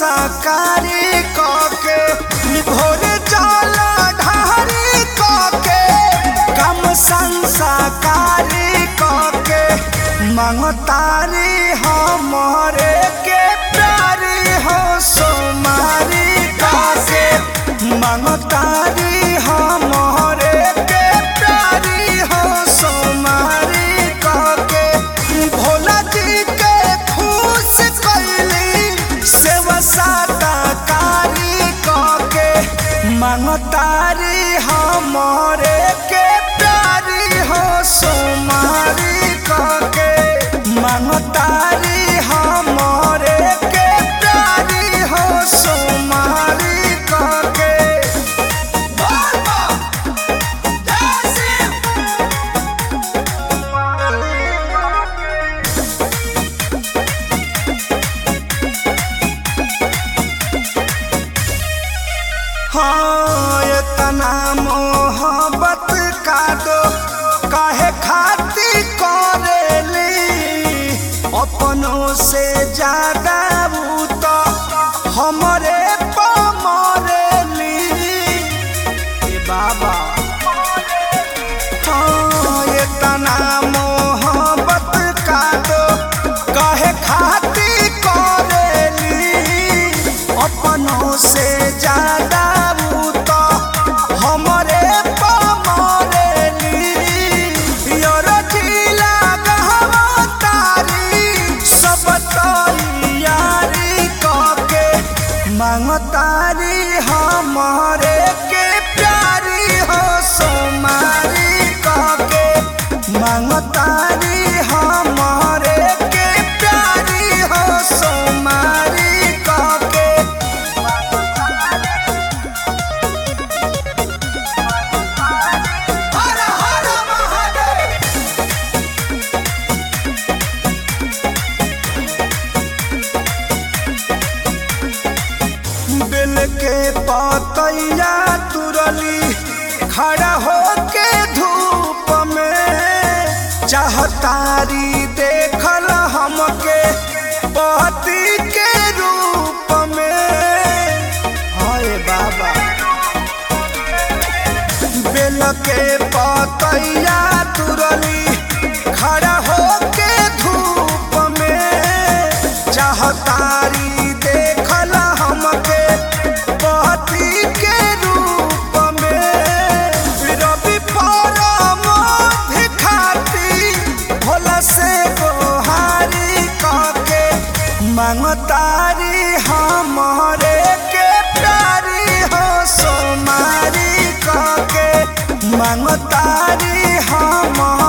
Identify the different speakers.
Speaker 1: संस्कारी कके भोर जल ढारी कके कम संस्कारी कके मंगतारी हमरे के प्यारी हो सोमारी कके मंगतारी हमरे के प्यारी हो सोमारी कके भोला जी के खुश कैली सेवा साताकारी कके मंगतारी हमरे के प्यारी हो सोमारी कके मंगतारी हमरे के प्यारी हो सोमारी कके हाँ इतना मोहब्बत का दो काहे खाती करेली अपनों से ज्यादा ऊ तो हमरे पमरेली ए बाबा हाँ इतना मोहब्बत का दो काहे खाती करेली अपनों से ज्यादा ऊ तो हमरे पमरेली योर जिला गहवा तारी सब तैयारी कके मांगतारी हमरे के प्यारी हो सोमारी कके मांगतारी हमरे के प्यारी हो सोमारी कके हर हर महादेव बिल के पतैया तुरली खड़ा होके धूप में चाहतारी देखल हमके पति के रूप में हाय बाबा बेल के पतैया तुरली खड़ा होके धूप में चाहतारी देखल हमके पति के रूप में रवि परम भिखाती भोला से गोहारी कके मंगतारी हमरे के प्यारी हो सोमारी कके मंगतारी हम